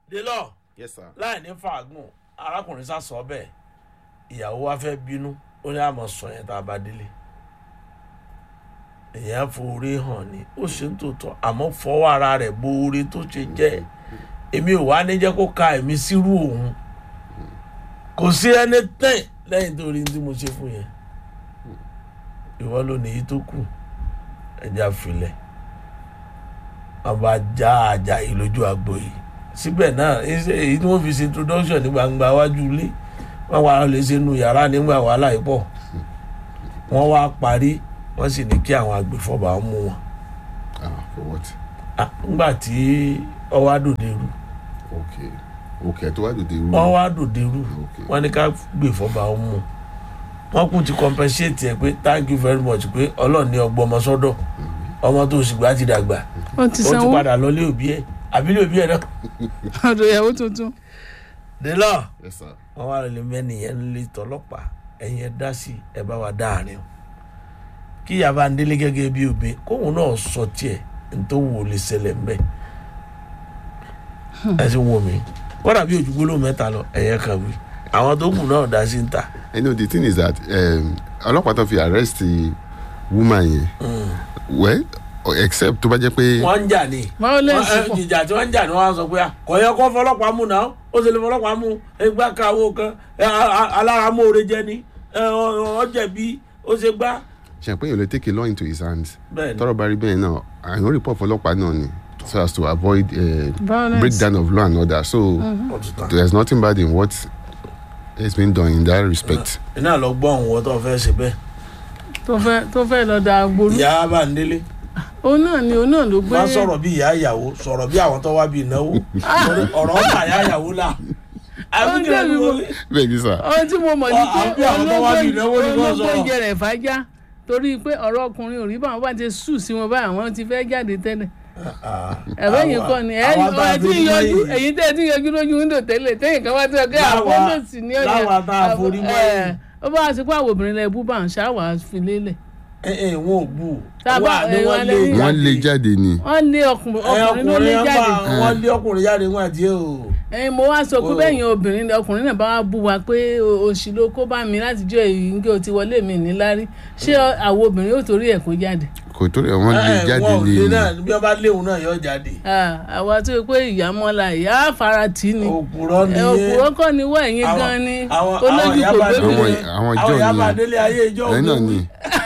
délọ yes sir. láì ní fàágùn arákùnrin sá sọ bẹ́ẹ̀ ìyàwó wa fẹ́ bínú ó ní àmọ́ sọ yẹn tá a bá délé èèyàn forí hàn ni ó ṣe ń tòótọ́ àmọ́ fọwọ́ ara rẹ̀ bo orí tó ṣe jẹ́ èmi ò wá ní jẹ́ kó ka èmi sírú òun kò sí ẹni tẹ̀ lẹ́yìn tó rí tí mo ṣe fún yẹn ìwọ ló ní èyí tó kù ẹja filẹ̀ wọn bá já àjà yìí lójú àgbo yìí síbẹ̀ náà ẹsẹ̀ èyí tí wọ́n fi ṣe introduction ní gbangba wájú ilé wọ́n wá lè ṣe nu yàrá nígbà wàhálà yìí pọ̀ wọ́n wá parí wọ́n sì ní kí àwọn agbèfọ́ba mú wọn ah for what. Ah, ńgbà tí ọwọ́ àdòdè rú okay okay tó wá dòde irú. wọ́n wá dòdè rú Okay. wọ́n ní ká gbèfọ́ba mú wọ́n kún ti compensate ẹ̀ pé thank you very much pé ọlọ́run ní ọgbọ́n ọmọ sọ́dọ̀ ọmọ tó sì gbà ti dàgbà wọ́n ti ó ti sanwó padà lọ lé òbí ẹ̀ àbílẹ̀ òbí ẹ̀ náà ọ̀dọ̀ ìyàwó tuntun. délọ́ yes sir. wọn wá lè mẹ́nìyẹn ń lé tọlọ́pàá ẹ̀yin ẹ dá sí ẹ bá wa dáàrin o kí yàrá ń délé gẹ́gẹ́ bí obìn kóun náà sọ tiẹ̀ nítorí wò lè ṣẹlẹ̀ ń bẹ̀ ẹ sì wò mí kọ́dà bí ojú gbólóhùn mẹ́ta lọ ẹ̀yẹ kan wí àwọn tó kù náà dá sí ń ta you know the thing is that um, ọlọ́pàá tó fi arrest the woman yẹn well except tó bá jẹ́ pé wọ́n ń jà ní violence Wọ́n- ẹ, pọ̀ ìjà tí wọ́n ń jà ní wọ́n á sọ pé kò yẹ kó fọlọ́pàá mú náà ó sì lè fọlọ́pàá mú ẹgbẹ́ káwó kan ẹ, a- a- aláramóore jẹ ni ẹ, ọ- ọ jẹ̀bi ó ṣe gbá ṣe pé yóò lè take a law into his hands bẹ́ẹ̀ ni tọrọ bá rí bẹ́ẹ̀ náà àyàn report fọlọ́pàá náà ni so as to avoid uh, violence breakdown of law and order so ó ti tán. there is nothing bad in what has been done in that respect. iná lọ gbọ́ òun wọ́n tó fẹ́ ṣe bẹ́ẹ̀ tó fẹ́ tó fẹ́ lọ da agbolú ìyá bá ń délé òun náà ni òun náà ló gbé má sọ̀rọ̀ bí ìyá ìyàwó sọ̀rọ̀ bí àwọn tó wá bí ìnáwó Torí ọ̀rọ̀ ọ̀tà ìyá ìyàwó là Ó jẹ́ mi mọ̀. bẹ́ẹ̀ ni sà ohun tí mo mọ̀ ní Ọ- pé àbí àwọn tó wá bí ìnáwó ni wọ́n olóńgbò sọ̀rọ̀. oúnjẹ rẹ̀ fàájà torí pé ọ̀rọ̀ ọkùnrin ò rí báwọn bá ti sùn sí wọn báyìí àwọn ti fẹ́ jáde tẹ́lẹ̀ ẹ̀rọ yìí kọ́ ni ẹ̀ àwọn tá a ẹ̀ tí forí yọjú mọ́ yìí. èyí tẹ́ ẹ ti yọjú lójú wíńdò tẹ́lẹ̀ tẹ́yìn kan wá tí ọkẹ́ Láwa- àpọ́ndọ̀sì ní ọjà láwa tá a forí mọ́ yìí. ó bá wá sí pé àwọn obìnrin lẹ bú bá ń ṣáwà fi lélẹ̀ ẹ ẹ wọn ò bù Tá a bá- wà ní ẹ, wọ́n wọ́n lé lé- wọ́n lé jáde ni wọ́n lé ọkùnrin ẹ ọkùnrin ló lé ọkùnrin jáde yẹn bá wọ́n lé ọkùnrin jáde wọn àti ẹ o ẹyin mo wá sọ pé Oh. bẹ́ẹ̀ yẹn obìnrin ọkùnrin náà bá wá bú wa pé o- òṣì ló kó bá mi látijọ́ èyí ń gé o ti wọlé mi níláárí ṣé àwọn obìnrin yóò torí ẹ̀ kó jáde kò tó rẹ̀ wọ́n lé ẹ jáde wọn ò ni lé náà bí wọ́n bá léwu náà yọ jáde Ah, àwa tó yẹ pé ìyá mọ́la ìyá faratì ni òpùrọ́ ẹ nìyẹn òpùrọ́ kọ́ ni wọ́n ẹ̀yin Àwọn- gan ni àwọn- olójú àwọn kò ìyá bá gbé délé- Àwọn- àwọn ìjọ àwọn ìyá bá nìyẹn. délé ayé ìjọ ẹ̀yin náà òní ni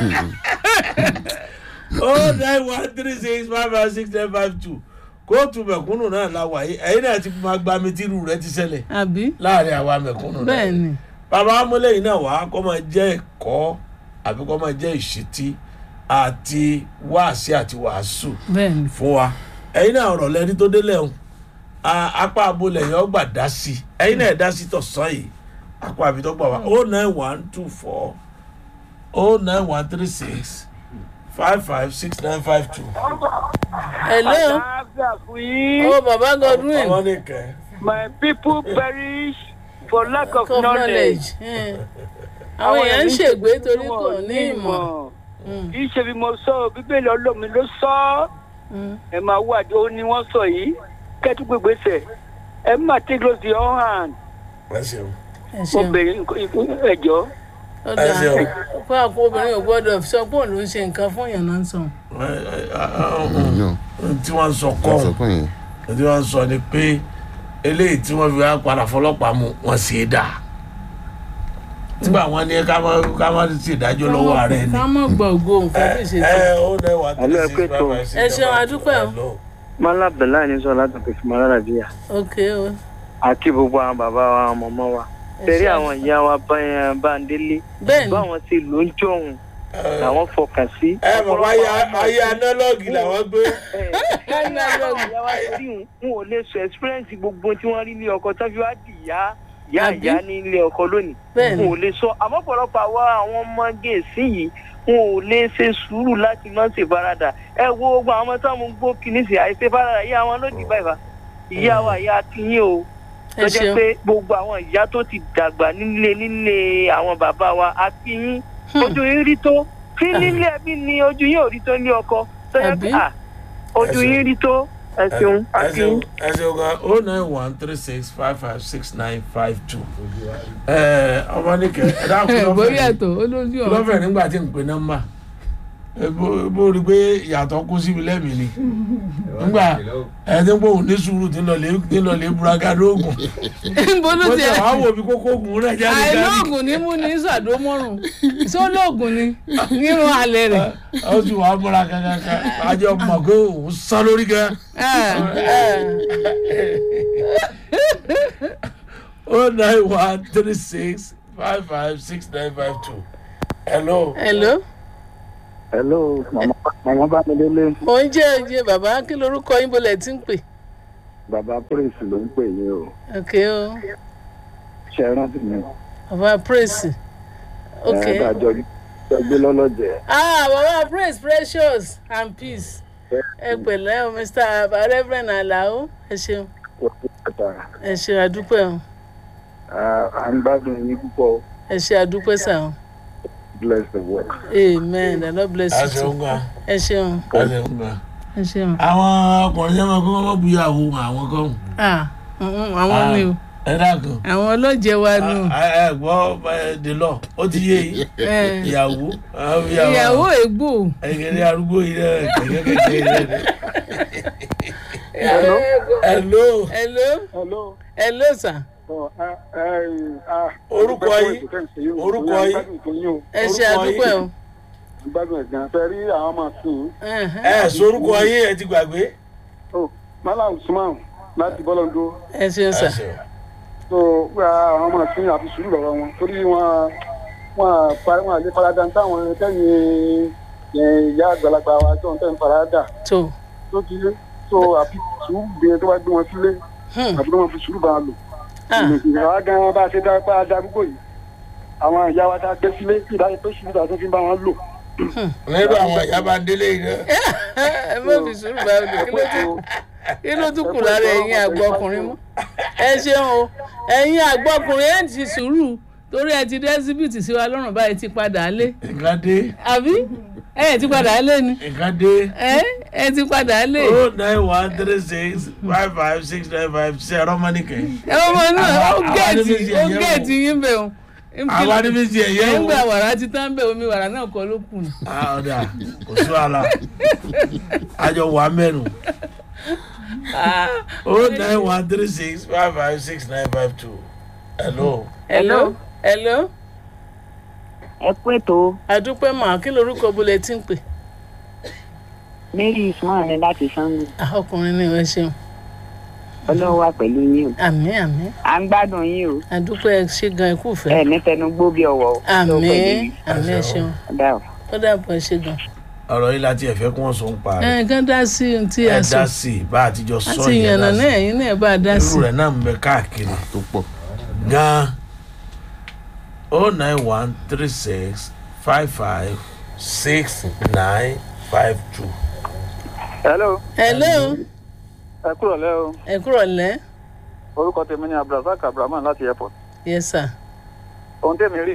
oh nine one three six five five six nine five two kóòtù mẹ̀kúnnù náà la wà yìí ẹ̀yin náà ti máa gba mi tírú rẹ ti ṣẹlẹ̀ àbí láàrin àwa mẹ̀kúnnù náà bẹ́ẹ̀ ni bàbá amúlẹ̀yìn náà wàá kọ́ máa jẹ́ ẹ̀kọ́ àbí kọ́ máa jẹ́ ìṣítí àti wáàsí àti wàásù bẹ́ẹ̀ ni fún wa ẹ̀yin náà ọ̀rọ̀ lẹ́ni tó délẹ̀ ń apá abolẹ̀ yẹn ọgbà dá sí ẹ̀yin náà dá sí tọ̀sán yìí apá àbí tó gbà wá oh nine one two four oh nine one three six five five six nine five two. hello Àlàáfíà fún yín. ó bàbá godwin ọmọ nìkẹ́ My people perish for lack of of knowledge. knowledge Eh. àwọn èèyàn ń ṣègbè torí kò ní ìmọ̀ kì í ṣe bí mo sọ ọ́, bíbélì ọlọ́mi ló sọ ọ́. Mm. ẹ máa wá àdó ni wọ́n sọ yìí kẹ́tù gbégbèsè ẹ má take close to your hand ẹ ṣeun. ẹ ṣeun obìnrin ẹ̀jọ́. ó ẹ dáa ṣeun. fún àpò obìnrin ò gbọ́dọ̀ sọ pé òun ló ń ṣe nǹkan fún èèyàn náà ń sọ Ẹ, ẹ, ẹ, ẹ, no tí wọ́n ń sọ kọ́ wọ́n sọ pé yẹn tí wọ́n ń sọ ni pé eléyìí tí wọ́n fi wá padà fọlọ́pàá mu wọ́n sì é dà nígbà wọn ní ká má ká má sì dájọ́ lọ́wọ́ ààrẹ ni. ká mọ̀ gbọ́ ògo nǹkan bí ṣe ẹ tó ó dẹ wà Àlọ́ ẹ pé tó. Ẹ ṣeun, a dúpẹ́ o. mọ́lá bẹ̀lá ní sọ láti pèsè mọ́lá làbíyà ok o àti gbogbo àwọn bàbá wa àwọn mọ̀mọ́ wa. ẹ tẹ̀rí ṣeun. àwọn ìyá wa bá- Bándélé bẹ́ẹ̀ ni báwọn ti lò ń jọ̀hún làwọn fọkàn sí. ẹ bàbá ayé ayé análọ́ọ̀gì làwọn gbé. n ò lè sọ experience gbogbo tí wọ́n rí ní ọkọ tó fi wá di ìyá ìyá Àbí? ìyá ní ilé ọkọ lónìí bẹ́ẹ̀ n ni ò lè sọ àmọ́ pọ̀lọpọ̀ àwa àwọn ọmọge sí yìí n ò lè ṣe sùúrù láti má ṣe farada ẹ wo gbogbo àwọn ọmọ tó ń gbó kìíní sí àìṣe farada ìyá wọn ló dì báyìí fa ìyá wa ìyá tiyín o ẹ tó jẹ́ ṣeun pé gbogbo àwọn ìyá tó ti dàgbà nílé nílé àwọn bàbá wa àti yín Hmm. ojú yín rí tó tí nílé ẹbí ni ojú yín ò rí tó ní ọkọ tó yẹ pé Àbí? à ojú Ẹ ṣeun. yín rí tó ẹ ṣeun ẹ àti ṣeun ẹ ṣeun gan o nine one three six five five six nine five two ẹ ọmọ nìkẹ ẹ dákun bó lọ́fẹ̀ẹ́ yàtọ̀ ó lójú ọ̀rọ̀ lọ́fẹ̀ẹ́ nígbà tí n pe nọ́mbà ẹ bó- bó rí i pé ìyàtọ̀ kó síbi lẹ́mìí ni nígbà ẹ ti ń pò ní sùúrù tí ń lọ lé tí ń lọ lé buraka lóògùn bó ló ó ti ti àwọn wò bí kókó ògùn rẹ̀ jáde jáde àìlóògùn ní mú ní sàdómọ́rùn sólóògùn ni nírun alẹ́ rẹ̀ ó sì wàá múra kankan àjọ mọ̀ pé òun sán lórí gan. oh nine one three six five five six nine five two. hello. hello hello mama mama bámidélé mo ń jẹ́ oye bàbá kí lorúkọ yín bolẹ̀ tí ń pè baba praise ló ń pè yín o ok o ṣe é rántí mi bàbá praise ok ẹ dájọ gbé lọlọjẹ ah bàbá praise precious and peace ẹ pẹ̀lẹ́ o mr reverend alao ẹ ṣeun ẹ ṣe àdúpẹ́ o à ń gbádùn yín púpọ̀ ẹ ṣe àdúpẹ́ sà o bless the work. amen the lord bless a you ṣeun too gan. ẹ ṣeun a ṣeun gan. ẹ ṣeun àwọn ọkùnrin yẹn máa kó wọn bu ìyàwó àwọn kan. ah mm, àwọn ni o ẹ dákun. àwọn ọlọ́jẹ̀ wa ni o ẹ ẹ gbọ́ ẹ, the law ó ti yé yìí. Eh, ìyàwó àwọn ìyàwó ègbò ẹgẹdẹ arúgbó yìí rẹ kẹkẹkẹ rẹ. Hello? hello. hello hello. hello sir Orúkọ yín? Orúkọ yín? ẹ ṣe Orúkọ àdúpẹ́ o yín? gbádùn ẹ̀gbọ́n fẹ́ rí àwọn ọmọ sùn Ẹhẹ́n. ẹ sorúkọ yín ẹ ti gbàgbé. ó malam usman láti bọ́lọ́dún ẹ ṣeun sà ẹ ṣeun. tó gba àwọn ọmọ sùn àfi sùúrù lọ́wọ́ wọn torí wọn wọn parí wọn àlè farada táwọn tẹ́yìn ìyá àgbàlagbà wa tó ń tẹ́ ń farada tó tó ti yé tó àfi sùúrù gbé tó bá gbé wọn sílé Hmm. àbúrò wọn fi sùúrù bá wọn lò. Ah. ìyàwó gan bá a ṣe dá pa darúgbò yìí àwọn ìyá wa tá a gbé sílé kí ìdájọ́ tó ṣubú tó fi bá wọn lò. nínú àwọn ìyá bá délé yìí náà. ẹ má fi sùúrù bá mi kí ló tún kí ló tún kù lára ẹ̀yin àgbọ̀kùnrin mọ́ ẹ ṣeun o ẹ̀yin àgbọ̀kùnrin ẹ̀ ti sùúrù torí ẹ ti dẹ́síbìtì sí wa lọ́rùn báyìí ti padà lé nǹkan dé àbí ẹ ti padà lé ni nǹkan dé. ẹ ẹ ti padà lé o nine one three six five five six nine five ṣe ẹ̀rọ mọ́nìkẹ́. ẹ ọmọ náà ó Àwa- àwa géètì níbi tí ó ẹ̀yẹ́ wò. géètì yín bẹ̀ o àwa níbi tí ẹ̀yẹ́ ẹ̀ ń wò. gba wàrà ti tán bẹ̀ omi wàrà náà kọ́ ló kù ni. Ah, ọ̀dà kò sí wàhálà àjọ wà mẹ́nu. o nine one three six five five six nine five two. hello. hello hello ẹ kú ètò àdúpẹ́ mà kí lorúkọ bolẹ̀ tí ń pè. mary usman ní láti sango Ah, ọkùnrin ni ẹ ṣeun ọlọ́run wà pẹ̀lú yín o àmín àmín à ń gbádùn yín o àdúpẹ́ ṣe gan ikú ẹ fẹ́ ní fẹnu gbó bí ọwọ́ o Ọlọ́run pẹ̀lú àmín yín. àmín ẹ ṣeun ọ̀dà o. ó dàbọ̀ ẹ ṣe gan. ọ̀rọ̀ yìí láti ẹ̀fẹ́ kí wọ́n sọ ń pa rẹ̀. ẹ kàn dá sí ohun tí a ẹ sọ dá sí i bá àtijọ́ sọ àti yẹn ìyànnà dá náà sí ẹ̀yin náà bá a dá i. sí irú rẹ̀ náà ń bẹ káàkiri tó pọ̀ gan-an. o nine one three six five five six nine five two. hello hello ẹ kúrò lẹ́ o ẹ kúrọ̀ lẹ́ orúkọ tèmi ni abdulrasaq abdulrahman láti airport yes sir ohun tèmi rí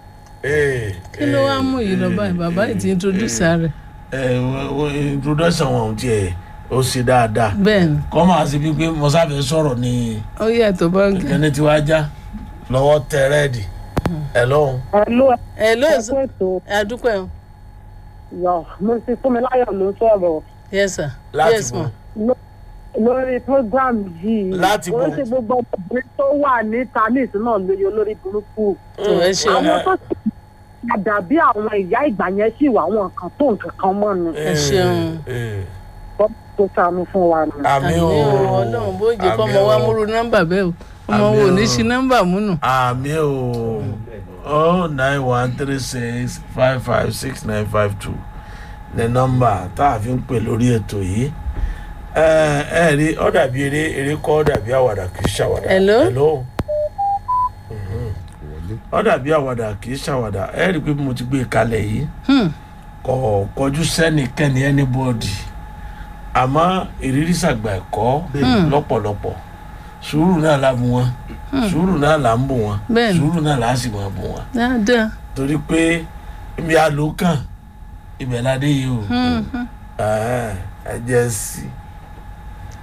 kí ló wá mú yìí lọ báyìí bàbá yìí ti introduce rẹ̀ ẹ wọ́n introduction wọn ò tiẹ̀ ó ṣe dáadáa bẹ́ẹ̀ ni kọ́ máa ṣe bíi pé mọ́sáfẹ́ sọ̀rọ̀ ní ó yàtọ̀ báńkì. ẹni tí wàá já lọ́wọ́ tẹ rẹ́ẹ̀dì ẹ lọ́hùn. Hello, hello ẹ kú ètò àdúpẹ́ o yọ mo ti fún mi láyọ̀ ló ń sọ̀rọ̀ yes sir Láti yes bo. ma lórí program yìí Láti ó bo. ṣe gbogbo ọmọbìnrin tó wà níta ní ìsúná lóye olórí burúkú tó ẹ ṣeun àwọn tó sì padà bí àwọn ìyá ìgbà yẹn sì wà àwọn nǹkan tó nǹkan kan mọ́ ni ẹ ṣeun. tó sànù fún wa ni. àmì àmì o o ọlọ́run bó jẹ́ kọ́ ọmọ Àmì wa o. múru nọ́mbà bẹ́ẹ̀ o ọmọ Àmì wo ò ní o. ṣi nọ́mbà múnù. àmì o oh nine one three six five five six nine five two ní nọ́mbà tá a fi ń pè lórí ètò yìí ẹ ẹ rí ọ dàbí eré eré kọ́ ọ dàbí àwàdà kì í ṣàwàdà. Hello? hello. Mhm. ọ dàbí àwàdà kì í ṣàwàdà ẹ rí i pé mo ti gbé e kalẹ̀ yìí Hmm. kò kọjú sẹ́nikẹ́ni anybody àmọ́ ìrírí sàgbà ẹ̀kọ́ lọ́pọ̀lọpọ̀ sùúrù náà la bù wọn sùúrù náà là ń bù wọn Bẹ́ẹ̀ni. sùúrù náà là á sì máa bù wọn dáadáa. torí pé ibi àlòkàn ibẹ̀ ládé yìí o Hmm, hmm. Ẹ̀hẹ́n, ẹ jẹ́ sí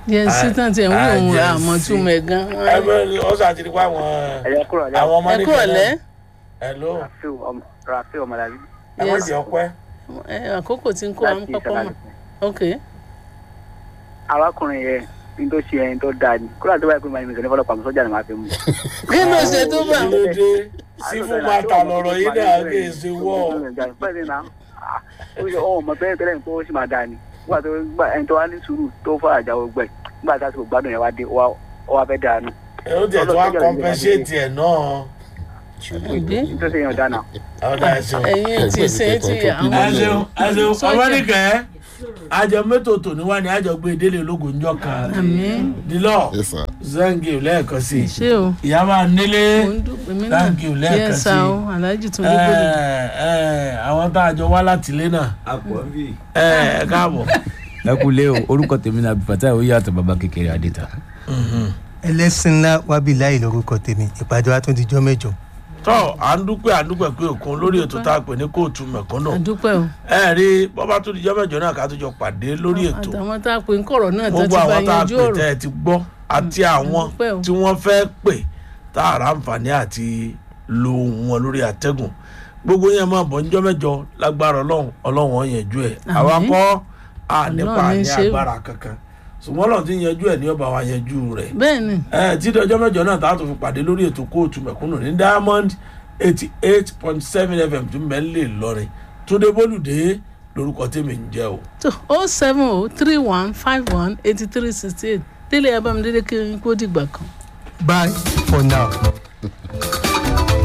yẹn sí tán tiẹ̀ ń wí òun Ah, àmọ́ Gen Z. túmọ̀ ẹ̀ gan. ẹ bẹ ọ sà ti di pa àwọn ẹ̀yẹ kúrò lẹ́yìn. àwọn ọmọ ẹ kúrò lẹ́ hello rafiu ọmọ rafiu ọmọlábí ẹ má Yes. jẹ ọpẹ ẹ àkókò tí ń kó àwọn láti pápá mọ́ ìṣẹ̀lẹ̀ ok arákùnrin yẹn ní tó ṣe ẹni tó dáa ni kúrò àti wáyé pé màá ní mẹsàn-án fọlọ́pàá sọ́jà ni màá fi mú. kí ló ṣe tó bá kí ló dé sífù máa ta lọ̀rọ̀ yìí náà kì í ṣe wọ́ bẹ́ẹ̀ ni náà ó ṣe ọmọ ọmọ bẹ́ẹ̀ tẹ́lẹ̀ tó ṣì máa dáa ni nígbà tó gbà ẹni tó wá ní sùúrù tó fọ́ àjáwó gbẹ nígbà tá a ti kò gbádùn yẹn wá dé ó wá fẹ́ dáa nù. ẹ ó jẹ tó wá compensate ẹ náà ìbí tó ṣe yàn dáa náà. ọ̀dà ẹ̀sìn. ẹ̀yin ti ṣe ti àwọn ẹ ṣeun ẹ ṣeun Sọ́jà. ọmọdékẹ́ àjọ mẹ́tò tòní wá ní àjọ gbé délé ológun ńjọ kan àmì dílọ yes sir zangi lẹ́ẹ̀kan sí i ṣé o ìyá máa nílé mo ń dúpẹ́ mi náà Thank you, lẹ́ẹ̀kan Yes, sí. sir, o aláàjì tún dé gbòdì ẹ ẹ àwọn tá a jọ wá láti ilé náà àpọ̀nbí. ẹ ẹ káàbọ̀ lákúlẹ̀ o orúkọ tèmi náà bùfàtà ó yàtọ̀ bàbá kékeré adéta. ẹlẹ́sìn ńlá wábìláì lórúkọ tèmi ìpàdé wa tún di jọ́ mẹ́jọ. tọ́ à ń dúpẹ́ à ń dúpẹ́ pé òkun lórí ètò tá a pè ní kóòtù mẹ̀kúnnù àdúpẹ́ o ẹ rí bọ́bá tó di jọ́ mẹ́jọ náà ká tó jọ pàdé lórí ètò àtàwọn tá a pè ń kọ̀rọ̀ náà tó ti gbogbo bá àwọn tá a yanjú pè ọ̀rọ̀ tẹ́ ẹ ti gbọ́ àti àwọn dúpẹ́ o. tí wọ́n fẹ́ pè tá a rà àǹfààní àti lo ohùn wọn lórí àtẹ́gùn gbogbo yẹn máa bọ̀ níjọ́ mẹ́jọ lágbára ọlọ́run ọlọ́run ọ̀ yanjú ẹ̀ Àmín. àwa kọ́ à nípa Ọlọ́run ní ní ṣe o. agbára kankan ṣùgbọ́n ọlọ́run ti yanjú ẹ̀ ní ọba wa yanjú rẹ̀ bẹ́ẹ̀ ni ẹ tí dọjọ́ mẹ́jọ náà tá a tún fi pàdé lórí ètò kóòtù mẹ̀kúnnù ní diamond eighty eight point seven fm tí mẹ́lẹ̀ lọ́rin túndé bólúdé lórúkọ tèmi ń jẹ́ o. tó o seven o three one five one eighty three sixty eight délé abamidélé kí n kó dìgbà kan. bye for now.